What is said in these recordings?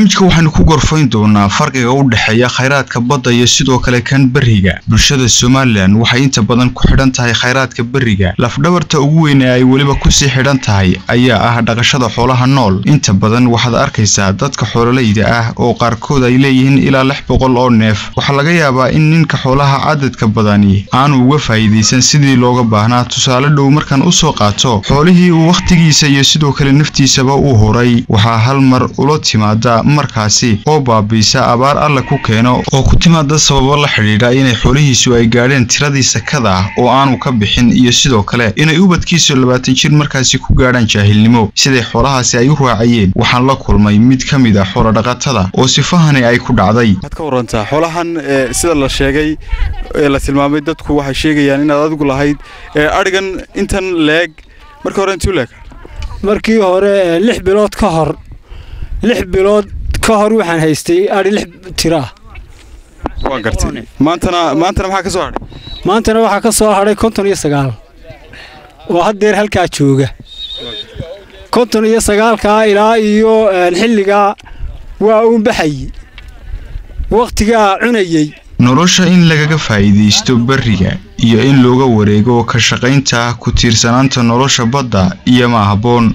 barnaamijka waxaynu ku gorfayn doonaa farqiga u dhexeeya khayraadka badda iyo sidoo kale kan beriga bulshada somalilan waxay inta badan ku xidhan tahay khayraadka beriga lafdhabarta ugu weyn ee ay weliba kusii xidhan tahay ayaa ah dhaqashada xoolaha nool inta badan waxaad arkaysaa dadka xoololayda ah oo qaarkood ay leeyihiin ilaa lix boqol oo neef waxaa laga yaabaa in ninka xoolaha cadadka badani aanu uga faa'iidaysan sidii looga baahnaa tusaale dhow markaan usoo qaato xoolihii uu wakhtigiisa iyo sidoo kale naftiisaba u horay waxaa hal mar ula timaada markaasi oo baabiisa abaar alla ku keeno oo ku timaada sababo la xidhiidha inay xoolihiisu ay gaadheen tiradii sakada ah oo aanu ka bixin iyo sidoo kale inay ubadkiisu labaatan jir markaasi ku gaadhaan jaahilnimo siday xoolahaasi ay u raacayeen waxaan la kulmay mid ka mid ah xoolodhaqatada oo sifahani ay ku dhacday waxaad ka warantaa xoolahan sida la sheegay ee la tilmaamay dadku waxay sheegayaan inaad adigu lahayd adhigan intan leeg markii hore intuu leeg markii hore lix bilood ka hor lix bilood ka hor waxaan haystay adhi lix tiraa waa gartay maantana maantana maxaa ka soo hadhay maantana waxaa ka soo hadhay konton iyo sagaal oo haddeer halkaa jooga konton iyo sagaalkaa ilaa iyo xilligaa waa uun baxayey wakhtigaa cunayey nolosha in lagaga faa'iidaysto beriga iyo in looga wareego ka shaqaynta ku tiirsanaanta nolosha badda iyo ma habboon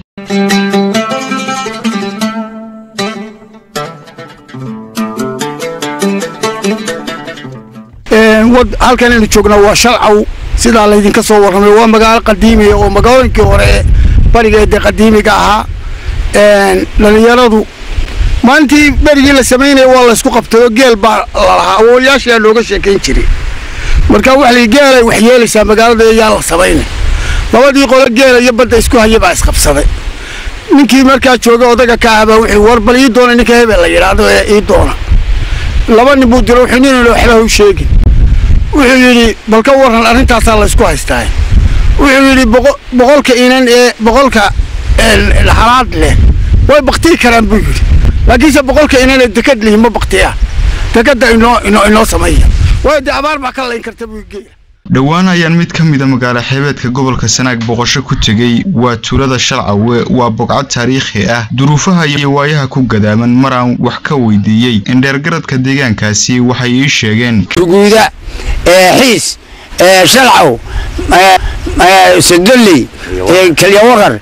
halkan aynu joognaa waa shalcaw sidaa laydinka soo warramay waa magaalo qadiimiya oo magaalooyinkii hore ee bariga ee dee qadiimiga ahaa dhalinyaradu maalintii berigii la samaynaya waa laysku qabtay oo geel baa lalahaa awoolayaashaa looga sheekayn jiray marka waxa la geelay wax yeelaysaa magaalada yaa la samaynay labadii qolo geela iyo badda isku haya baa isqabsaday ninkii markaa jooga odaga ka ahbaa wuxuu war bal ii doona ninka hebel la yidhaahdo ee ii doona laba nin buu diro wuxuu nin waxba u sheegin wuxuu yidhi bal ka warran arrintaasaa laysku haystaa wuxuu yidhi boqolka inan ee boqolka halaad leh way baktii karaan buu yidhi laakiinse boqolka inan ee dekad lihi ma baktiyaa dekadda inoo inoo inoo sameeya waayo dee abaar baa ka layn karta buu geeya dhowaan ayaan mid ka mida magaalo xeebeedka gobolka sanaag boqosho ku tegey waa tuulada shalcawe waa bogcad taariikhi ah duruufaha iyo waayaha ku gadaaman maraan wax ka weydiiyey indheergaradka deegaankaasi waxay ii sheegeen ruguuda xiis shalcaw sadoley kalyawaqar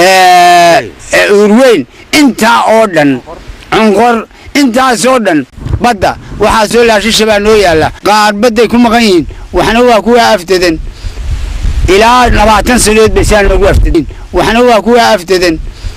uurweyn intaa oo dhan cunqor intaasoo dhan badda waxaa soo laashisha baa noo yaalla qaar badday ku maqan yihiin waxna waa kuwa aftadan ilaa labaatan sanadood bay saa noogu aftadin waxna waa kuwa aftadan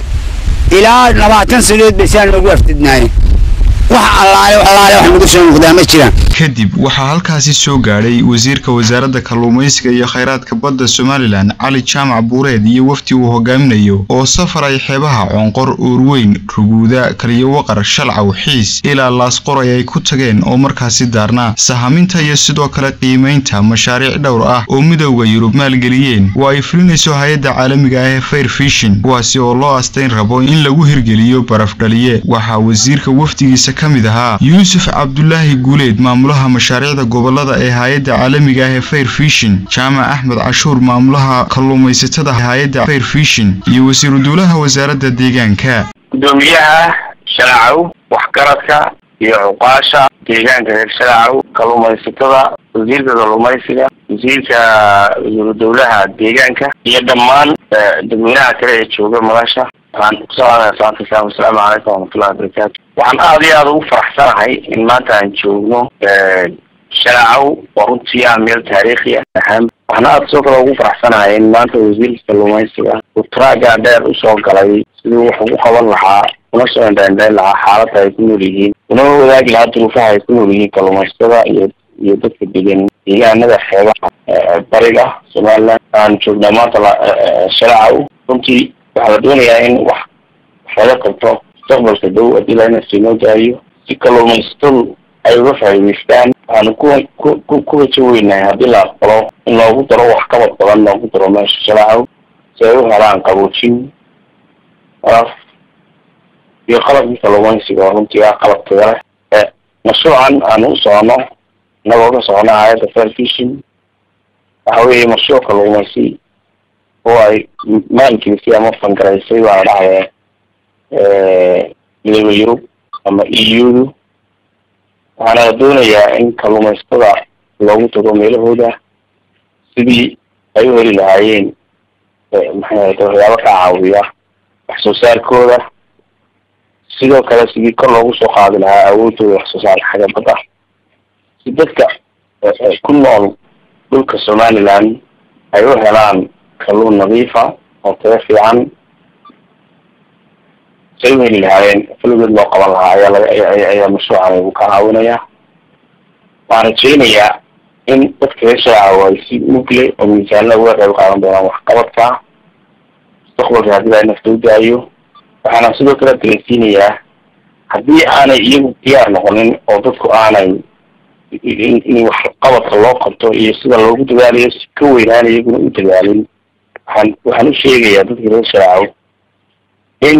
ilaa labaatan sanadood bay saa noogu aftadnaayeen wax allaale allaale wax nagu soo muuqdaa ma jiraan kadib waxaa halkaasi soo gaadhay wasiirka wasaaradda kalluumaysiga iyo khayraadka badda somalilan cali jaamac buureed iyo wafdi uu hogaaminayo oo safar ay xeebaha coonqor uurweyn ruguuda kaliyowaqar shalcaw xiis ilaa laasqoray ay ku tageen oo markaasi daarnaa sahaminta iyo sidoo kale qiimaynta mashaariic dhowr ah oo midowda yurub maalgeliyeen oo ay fulinayso hay-adda caalamiga ah ee fair fishin kuwaasi oo loo astayn rabo in lagu hirgeliyo barafdhaliye waxaa wasiirka wafdigiisa ka mid ahaa yuusuf cabdulaahi guuleed maamulaha mashaariicda gobolada ee hay-adda caalamiga ah ee fair fishin jaamac axmed cashuur maamulaha kalluumaysatada hay-adda fair fishin iyo wasiiru duulaha wasaaradda deegaanka gudoomiyaha shalacow waxgaradka iyo cuqaasha deegaanka reer shalacow kalluumaysatada wasiirka kalluumaysiga wasiirka wasiiru dowlaha deegaanka iyo dhammaan dadweynaha kale ee jooga madasha waxaan kusalaamaya salaanta islaam asalaamu calaykum waraxmatullahi wabarakaatu waxaan aada iyo aada ugu faraxsanahay in maanta aan joogno shalacow waa runtii ah meel taariikhi ah waxaan aada sidoo kale ugu faraxsanahay in maanta wasiirka kalluumaysiga uu traaga dheer usoo galay siduu wax ugu qaban lahaa una soo indhaindhayn lahaa xaaladda ay ku nool yihiin una wadaagi lahaa duruufaha ay ku nool yihiin kalluumaysatada iyo iyo dadka degan deegaanada xeebaha bariga somaliland aan joognaa maanta shalacow runtii waxaa la doonayaa in wax wax laga qabto mustaqbalka dhow haddii laina siinoo daayo si kalluumaysatadu ay uga faa'iidaystaan waxaanu ku ku ku rajo weynahay haddii la aqbalo in loogu daro wax kabad badan loogu daro meesha shalacow si ay u helaan qaboojin af iyo qalabkii kalluumaysiga oo runtii ah qalab taga leh mashruucan aanu u socono inagoo ka socono hay-adda fair fishin waxa weeye mashruuc kalluumaysi oo ay maalgelisay ama fangaraysay baa la dhahaya midooda yurub ama eu waxaana la doonayaa in kalluumaysatada loogu tago meelahooda sidii ay u heli lahaayeen maxay ahayde waxyaabo ka caawiya wax soo saarkooda sidoo kale sidii kor loogu soo qaadi lahaa awoodooda wax soo saarka xagga badda si dadka ku nool dhulka somaliland ay u helaan kalluun nadiifa oo tayo fiican say u heli lahaayeen faligood loo qaban lahaa ayaa laga ayaa mashruucan ugu ka caawinaya waxaan rajeynayaa in dadka reer shaacaw ay si mugle oo miisaanla uga qayb qaadan doonaan waxqabadka mustaqbalka haddii ay nafta u daayo waxaana sidoo kale dareensiinayaa haddii aanay iyagu diyaar noqonin oo dadku aanay in waxqabadka loo qabto iyo sida loogu dadaalayo si ka weynaan iyaguna u dadaalin waxaan waxaan u sheegayaa dadka reer shaacaw in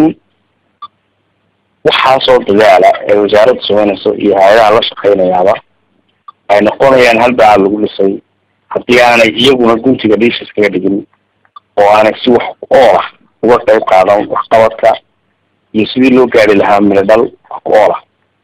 waxaasoo dadaala ee wasaaradda sameynayso iyo hay-adaha la shaqeynayaaba ay noqonayaan hal bacaad lagu dhisay haddii aanay iyaguna guntiga dhiishis kaga dhigin oo aanay si wax ool ah uga qayb qaadan waxqabadka iyo sidii loo gaari lahaa miladhal wax ku ool ah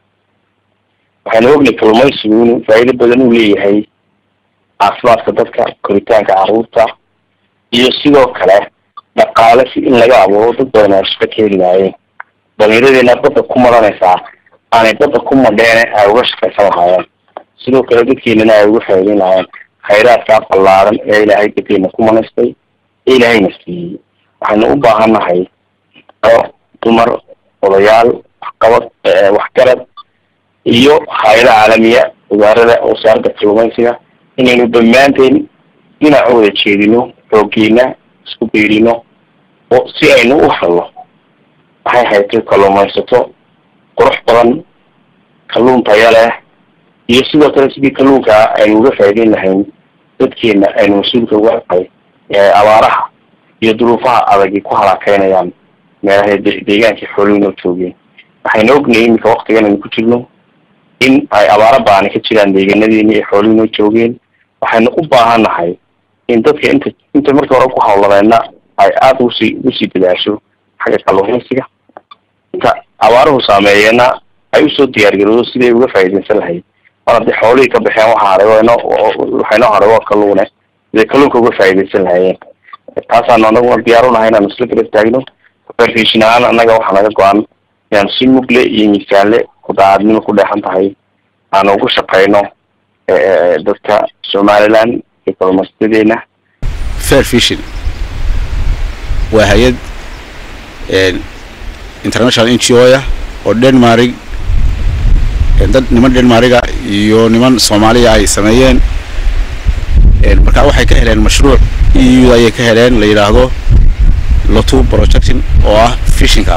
waxaynu ognay kalluumaysigu inuu faa'iido badan uu leeyahay caafimaadka dadka koritaanka carruurta iyo sidoo kale dhaqaale si in laga abuuro dad badan ay shaqo ka heli lahaayeen dhalinyaradeena badda ku maranaysaa aanay badda ku madheene ay uga shaqaysan lahaayeen sidoo kale dadkeenana ay uga faa'iideyn lahaayeen khayraadkaa ballaaran ee ilaahay dadkeena ku manaystay ee ilaahayna siiyey waxaynu u baahannahay oo dumar odayaal waxqabad waxgarad iyo hay-ada caalamiya wasaarada wasaaradda kalluumaysiga inaynu dhammaanteen dhinac u wada jeedino xooggeena isku beerino oo si aynu u helno waxay haytay kalluumaysato qurux badan kalluun taya leh iyo sidoo kale sidii kalluunka aynu uga faa'iideyn lahayn dadkeena aynu mas-uulka uga aqay abaaraha iyo duruufaha adagi ku halaakeynayaan meelaha deegaankii xooluhu noo joogeen waxaynu ognahay iminka waktigan aynu ku jirno in ay abaaro baani ka jiraan deegaanadeeni ee xooluhu noo joogeen waxaynu u baahannahay in dadka inta inta markii hore ku hawladeena ay aada ugusii ugusii dadaasho xagga kalluumaysiga inta abaaruhu saameeyeena ay usoo diyaargaroodo siday uga faa'iideysan lahayd mar haddii xoolihii ka baxeen waxa haray waynoo waxay noo haray waa kalluune siday kalluunka uga faa'iideysan lahaayeen taasaanu anaguna diyaar unahay inaanu isla garab taagno ferfishin ahaan annaga waxaa naga go-an inaanu si mugle iyo miisaanle ku daacadnimo ku dheexan tahay aanu ugu shaqeyno dadka somaliland iyo kalluumaysadeena fair fishin waa hay-ad international n g o ah oo denmark dad niman denmarga iyo niman soomaaliya ay sameeyeen markaa waxay ka heleen mashruuc eu ayay ka heleen la yidhaahdo lotu projection oo ah fishinka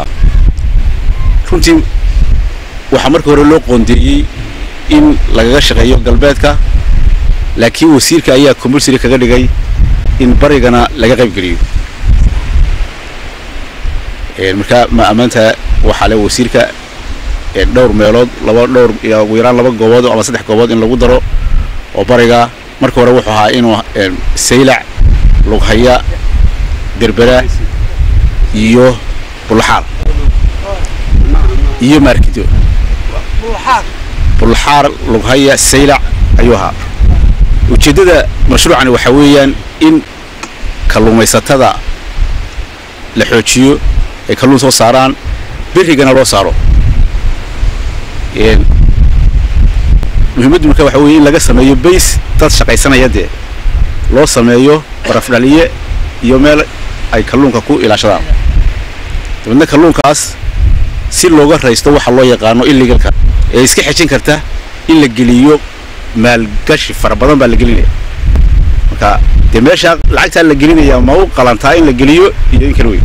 runtii waxaa markii hore loo qoondeeyey in lagaga shaqeeyo galbeedka laakiin wasiirka ayaa compulsory kaga dhigay in barigana laga qayb geliyo markaa ma ammaanta waxaa le wasiirka dhowr meelood laba dhowr ugu yaraan laba goobood ama saddex goobood in lagu daro oo bariga marka hore wuxuu ahaa inuu saylac lughaya berbera iyo bulxaal iyo maarkido bulxaar lughaya saylac ayuu ahaa ujeeddada mashruucani waxaa weeyaan in kalluumaysatada la xoojiyo ay kalluun soo saaraan berrigana loo saaro muhiimaddu marka waxa weye in laga sameeyo bays dad shaqaysanaya dee loo sameeyo barafdhaliye iyo meel ay kalluunka ku ilaashadaan dabeedna kalluunkaas si looga raysto waxa loo yaqaano illegalka ee iska xejin karta in la geliyo maalgashi fara badan baa la gelinaya marka dee meeshaa lacagtaa la gelinaya ma u qalantaa in la geliyo iyo in kala weyn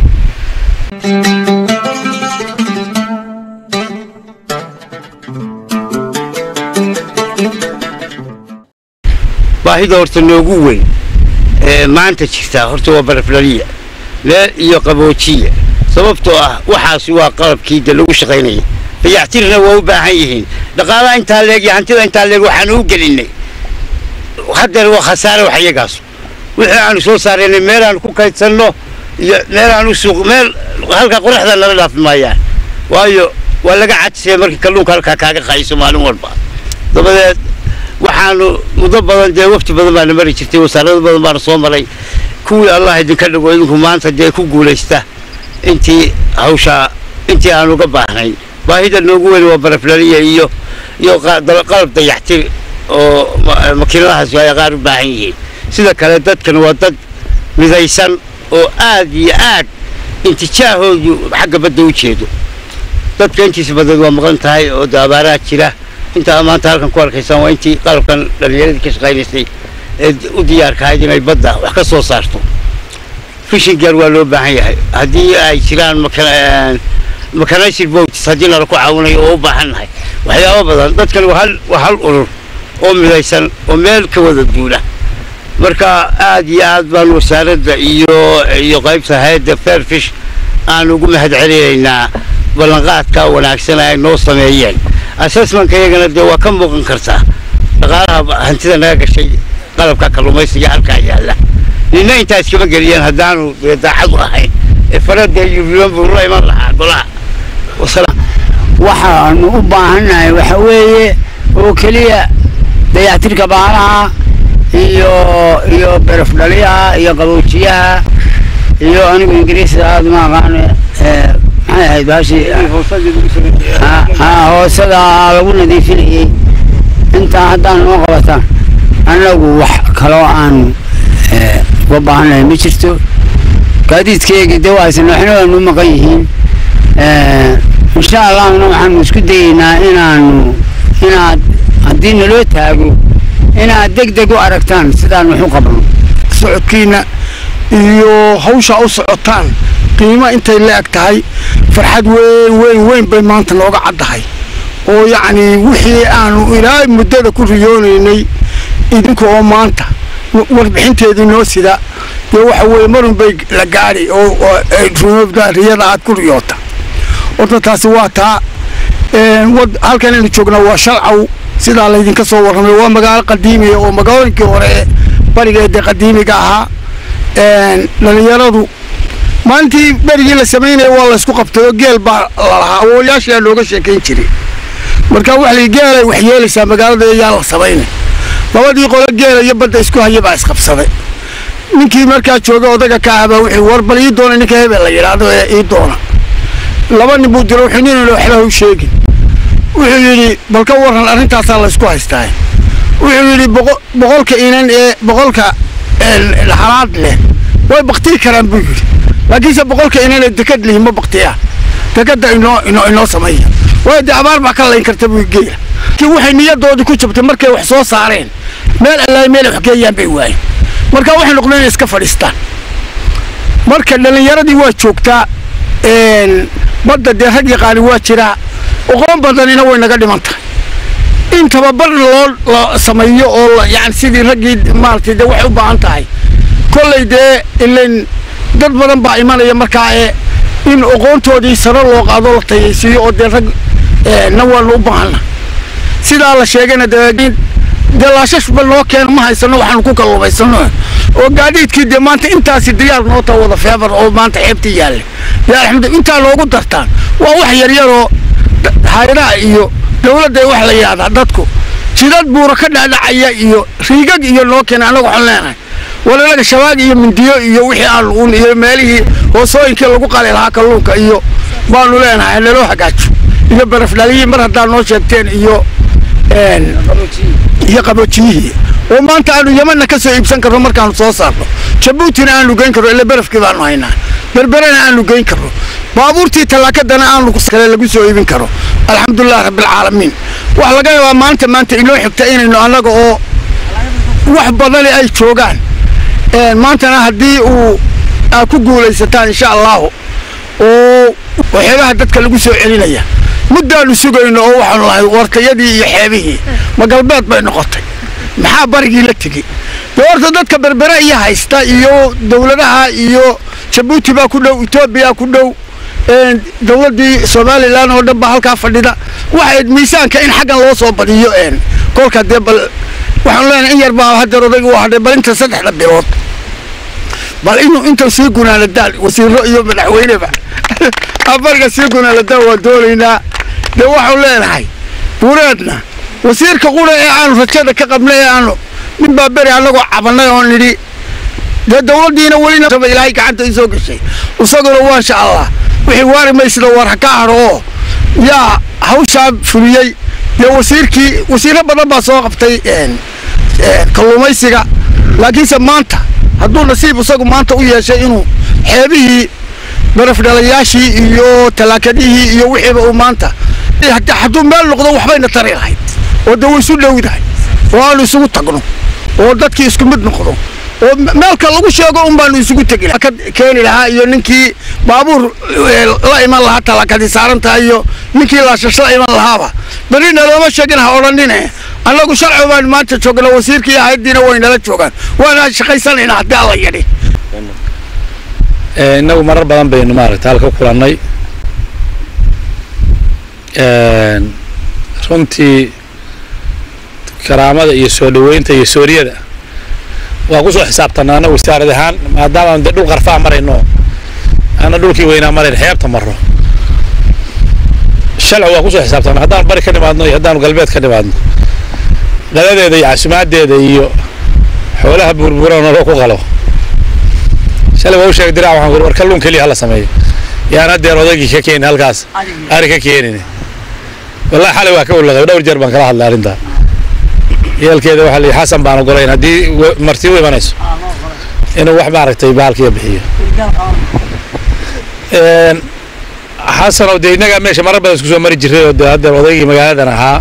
baahida horta noogu weyn ee maanta jirtaa horta waa baraflaliya leel iyo qaboojiya sababtoo ah waxaasi waa qalabkii de lagu shaqaynaya dayactirna waa u baahan yihiin dhaqaalaha intaa leeg iyo hantida intaa leeg waxaanu u gelinay hadeer waa khasaare wax iyagaas wixii aanu soo saaraynay meel aanu ku kaydsanno iyo meel aanu suuq meel halka qoraxda nala dhaafi maayaan waayo waa laga cadisaya markii kalluunka halkaa kaaga qayiso maalin walba dabadeed waxaanu muddo badan dee waqti badan baana mari jirtay wasaarado badan baana soo maray kuwii allah idinka dhigo idinku maanta dee ku guulaysta intii hawshaa intii aan uga baahnayn baahida noogu weyn waa baraflaliya iyo iyo qalab dayaxtir oo makiinadahaas ay qaar u baahan yihiin sida kale dadkan waa dad midaysan oo aad iyo aad intijaahoodu xagga badda u jeedo dadka intiisa badan waa maqan tahay oo de abaaraha jira intaa maanta halkan ku arkaysaan waa intii qalabkan dhallinyaradii ka shaqaynaysay ee u diyaarkahayd inay badda wax ka soo saarto fishing gear waa loo baahan yahay haddii ay jiraan mechanized boats haddii nala ku caawinayo oo u baahan nahay waxyaabo badan dadkan waa hal waa hal urur oo midaysan oo meel ka wada duula marka aad iyo aad baan wasaaradda iyo iyo qaybta hayadda fairfish aan ugu mahad celinaynaa ballanqaadka wanaagsan ay noo sameeyeen assessmentka iyagana dee waa ka muuqan kartaa dhaqaalaha hantida naga gashay qalabka kalluumaysiga halkaa yaalla nina intaa iskama geliyeen haddaanu dee daacad u ahayn ee farada iyo bilan buu la iman lahaa golaha waxaanu u baahannahay waxa weeye oo keliya dayactirka baalaha iyo iyo beraf dhaliyaha iyo qaboojiyaha iyo anigu ingiriisda aada ma aqaan maxay ahayd baashi hoosada lagu nadiifinayey intaa haddaan noo qabataan annagu wax kaloo aanu uga baahannahay ma jirto gaadiidkeygii dee waaysan waxna waanu maqan yihiin insha allahna waxaanu isku dayeynaa inaanu inaad haddii naloo taago inaad deg deg u aragtaan sidaan wax u qabno socodkiina iyo hawshaa u socotaan qiimo intay la-eg tahay farxad weyn weyn weyn bay maanta nooga caddahay oo yacni wixii aanu ilaa muddada ku riyoonaynay idinka oo maanta warbixinteedii noo sida dee waxa weeye marun bay la gaadhi oo rumobda riyada aad ku riyoota horta taasi waa taa halkan aynu joognaa waa shalcaw sidaa laydinka soo warramay waa magaalo qadiimiya oo magaalooyinkii hore ee barigeeda qadiimiga ahaa dhalinyaradu maalintii berigii la samaynaya waa laysku qabtay oo geel baa lalahaa awooyaashaa looga sheekayn jiray marka waxa la geelay wax yeelaysaa magaalada yaa la samaynay labadii qolo geela iyo badda isku haya baa isqabsaday ninkii markaa jooga odaga ka ahabaa wuxuu war bal ii doona ninka hebel la yidhaahdo ee ii doona laba nin buu diro wuxuu nin waxba u sheegin wuxuu yidhi bal ka warran arrintaasaa laysku haystaa wuxuu yidhi boqolka inan ee boqolka halaad leh way baktii karaan buu yidhi laakiinse boqolka inan ee dekad lihi ma baktiyaa dekadda inoo inoo inoo sameeya waayo dee abaar baa ka layn karta buu geela kii waxay niyadoodii ku jabtay markay wax soo saareen meel allaay meel wax geeyaan bay waayeen marka waxay noqdeen inay iska fadhiistaan marka dhallinyaradii waa joogtaa badda dee rag yaqaani waa jiraa oqoon badanina way naga dhiman tahay in tababar loo la sameeyo oo yani sidii raggii maaragtay dee waxay u baahan tahay kolley dee ilayn dad badan baa imanaya markaa ee in oqoontoodii sare loo qaado la tayaysiiyo oo dee rag na waanu u baahanna sidaa la sheegayna dee dee laashashba noo keeno ma haysano waxaanu ku kalluumaysano oo gaadiidkii dee maanta intaasi diyaar noo taa wada feebar oo maanta xeebtii yaalle dee alxamdu intaa noogu dartaan waa wax yaryaroo hayadaha iyo dawladda wax la yidhahdaa dadku jidad buura ka dhaadhacaya iyo riigag iyo noo keena annagu waxaan leenahay walalaga shabaag iyo mindiyo iyo wixii aan uun iyo meelihii hoosooyinkii lagu qali lahaa kalluunka iyo baanu leenahay naloo hagaajo iyo barafdhaliyii mar haddaa noo sheegteen iyo iyo qaboojiyihii oo maanta aanu yamanna ka soo iibsan karno markaanu soo saarno jabuutina aanu geyn karno ila barafkii baanu haynaa berberena aanu geyn karno baabuurtii tallaakadana aanu kale lagu soo iibin karo alxamdulilah rabbilcaalamiin waxa laga yaabaa maanta maanta inoo xigta inaynu annaga oo wax badani ay joogaan maantana haddii uu aad ku guulaysataan insha allahu oo waxyaabaha dadka lagu soo celinaya muddaanu sugayno oo waxaanu lahay wartayadii iyo xeebihii ma galbeed bay noqotay maxaa barigii la tegey dee horta dadka berbere iyo haysta iyo dawladaha iyo jabuuti baa ku dhow etoobiya ku dhow dawladdii somalilan oo dhan baa halkaa fadhida waxayd miisaanka in xaggan loo soo badiyo kolka dee bal waxaanu leenahay in yar baa hadeer odayga u hadhay bal inta saddexda bilood bal inuu intan sii gunaanadaan wasiiro iyo madaxweyneba abariga sii gunaanadaan waa doonaynaa dee waxaanu leenahay buureedna wasiirka qura ee aanu rajada ka qabnay ee aanu nin baa beri annagoo cabannay oo nidhi dee dawladdiina welina ilaahay gacanta ii soo gashay isaguna waasha allah wixii waari maysida war ha ka hadho oo yaa hawshaa fuliyey dee wasiirkii wasiirro badan baa soo qabtay kalluumaysiga laakiinse maanta hadduu nasiib isagu maanta u yeeshay inuu xeebihii barafdhalayaashii iyo talaakadihii iyo wixiiba uu maanta hadduu meel noqdo waxbayna tari lahayd oo dee waysu dhowdahay oo aanu isugu tagno oo dadkii isku mid noqdo oo meelka lagu sheego un baanu isugu tegi lahaa ka keeni lahaa iyo ninkii baabuur la iman lahaa talaakadii saaran tahay iyo ninkii laashash la iman lahaaba berrina looma sheegin ha odhanine annagu sharci baan maanta joogna wasiirkii hayaddiina way nala joogaan waana shaqaysanayna haddii alla yidhi innagu marar badan baynu maaragta halka kulannay runtii karaamada iyo soo dhoweynta iyo sooriyada waa ku soo xisaabtanaa annagu wasaarad ahaan maadaama de dhul qarfaa marayno ana dhulkii weynaa marayn xeebta marro shalci waa ku soo xisaabtanaa haddaanu bari ka nimaadno iyo haddaanu galbeed ka nimaadno qadadeeda iyo caasimaadeeda iyo xoolaha buurbuura naloo ku qalo shalay waa u sheegay diraac waxaan war kalluun keliya hala sameeyo yaan haddeer odaygii ka keenin halkaas ari ka keenin wallahi xalay waa ka ulaqay dhowr jeer baan kala hadlay arrintaa yeelkeeda waxaa lihi xasan baan ogolayn haddii marti u imanayso inuu wax maaragtay baalkiya bixiyo xasan oo dee innagaa meesha marar badan isku soo mari jiray oo dee haddeer odaygii magaaladan ahaa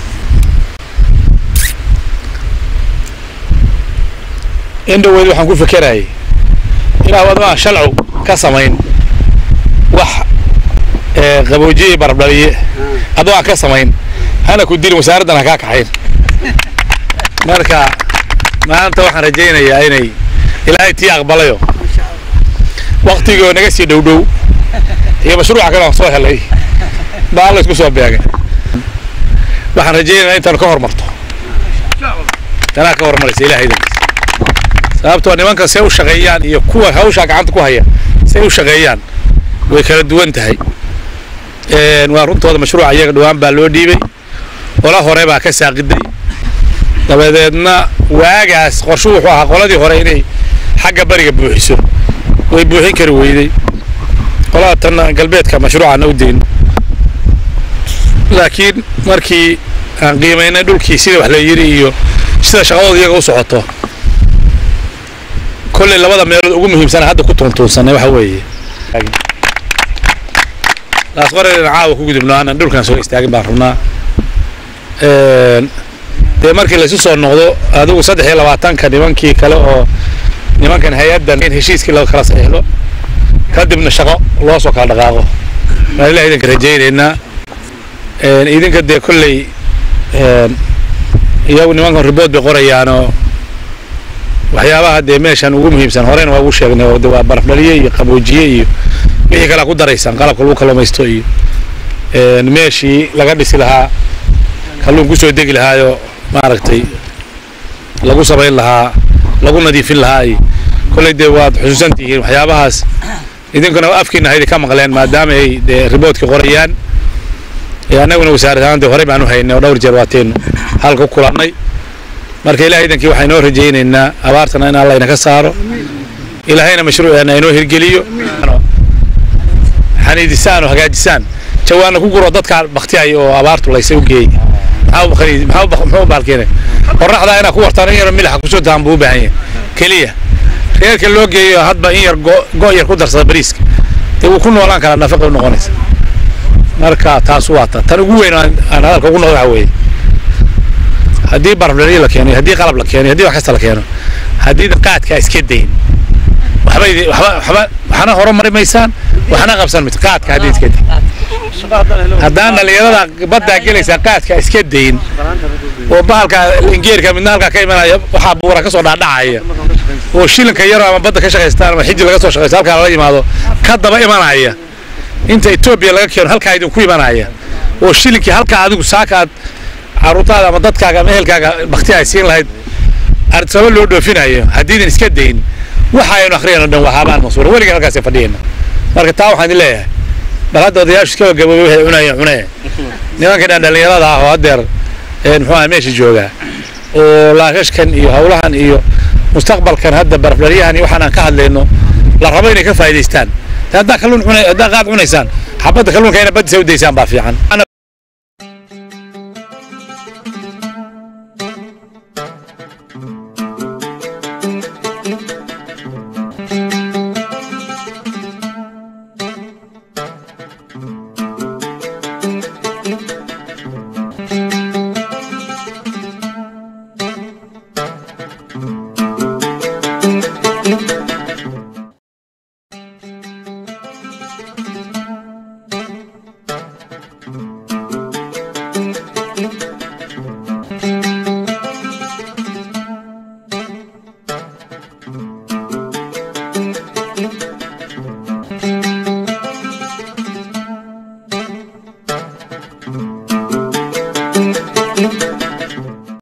in dhoweyd waxaan ku fekerayay inaa waddo aan shalcu ka samayn wax qaboojiye barbdhaliye adoo aan ka samayn hana ku dilin wasaaraddan ha kaa kaxayn marka maanta waxaan rajaynayaa inay ilaahay tii aqbalayo waktigoo naga sii dhow dhow iyo mashruuca kale aan soo helay baa alla isku soo beegay waxaan rajaynayaa intaan ka hormarto tanaa ka hormaraysa ilahay idankiisa sababtoo nimanka say u shaqeeyaan iyo kuwa hawshaa gacanta ku haya say u shaqeeyaan way kala duwan tahay waa runtooda mashruuca iyaga dhowaan baa loo dhiibay qola hore baa ka saaqiday dabadeedna waagaas qorshu wuxuu ahaa qoladii hore inay xagga bariga buuxiso way buuxin kari weyday qolada tan galbeedka mashruucana u dayn laakiin markii aan qiimaynay dhulkii sida wax la yiri iyo sida shaqadooda iyaga u socoto kolley labada meelood ugu muhiimsana hadda ku tuuntuunsanay waxa weeye taas qoreena caawa ku gudubno aanan dhulkan soo istaagin baan rabnaa dee markii laysu soo noqdo adigu saddex iyo labaatanka nimankii kale oo nimankan hay-addan in heshiiskii loo kala saxiixdo kadibna shaqo loo soo kala dhaqaaqo waan ilaah idinka rajaynaynaa idinka dee kolley iyagu nimankan ribood bay qorayaanoo waxyaabaha dee meeshan ugu muhiimsan horeyna waa ugu sheegnay oo de waa barafdhaliye iyo qaboojiye iyo wixii kalea ku daraysaan qalabka lagu kalluumaysto iyo meeshii laga dhisi lahaa kalluun kusoo degi lahaayo maaragtay lagu samayn lahaa lagu nadiifin lahaa iyo kolley dee waad xusuusan tihiin waxyaabahaas idinkuna afkiina haydi ka maqleen maadaama ay dee riboodkii qorayaan annaguna wasaarad ahaan dee horey baan u haynay oo dhowr jeer waataynu halka ku kulannay marka ilahay idankii waxaan inoo rajaynaynaa abaartana in alla inaka saaro ilaahayna mashruuceena inoo hirgeliyo xaniidisaan oo hagaajisaan jawaana ku guro dadkaa baktiyaya oo abaartu laysay u geeyey muxuu baalkeenay qorraxdaa inaa ku wartaan in yar milaxa kusoo dahan buu u baahan yahay keliya reerka loo geeyo hadba in yar go' yar ku darsada bariiska dee wuu ku noolaan karaa nafaqa u noqonaysa marka taas waa ta tan ugu weyn aan hadalka ugu noqdo waxa weeye haddii barafdhaliyo la keeno haddii qalab la keeno haddii wax kasta la keeno haddii qaadkaa iska dayn waxba waxba waxna horumari maysaan waxna qabsan maysa qaadka haddii iska dayn haddaan dhalinyarada baddaa gelaysaa qaadka iska dayn oo bahalka ingeerka midna halkaa ka imanaya waxaa buura kasoo dhaadhacaya oo shilinka yaro ama badda ka shaqaystaan ama xiji laga soo shaqaysto halkaa lala yimaado ka daba imanaya inta etoobiya laga keeno halkaa idinku imanaya oo shilinkii halkaa adigu saakaad caruurtaada ama dadkaaga ama ehelkaaga bakti ay siin lahayd ardsamo loo dhoofinayo haddiidan iska dayn waxa aynu akhriyayno dhan waa haabaan masuura weligan halkaasay fadhiyayna marka taa waxaan idin leeyahay bal hadda odayaashu iska gaboobay waxay cunayeen cunee nimankan dhan dhallinyarada ah oo haddeer muxuu ahaa meesha joogaa oo laashashkan iyo howlahan iyo mustaqbalkan hadda barafdharyahan iyo waxaan aan ka hadlayno la rabo inay ka faa'iidaystaan haddaa kalluun cunay haddaa qaad cunaysaan xabadda kalluunka ina baddiisa u daysaan baa fiican Thank you.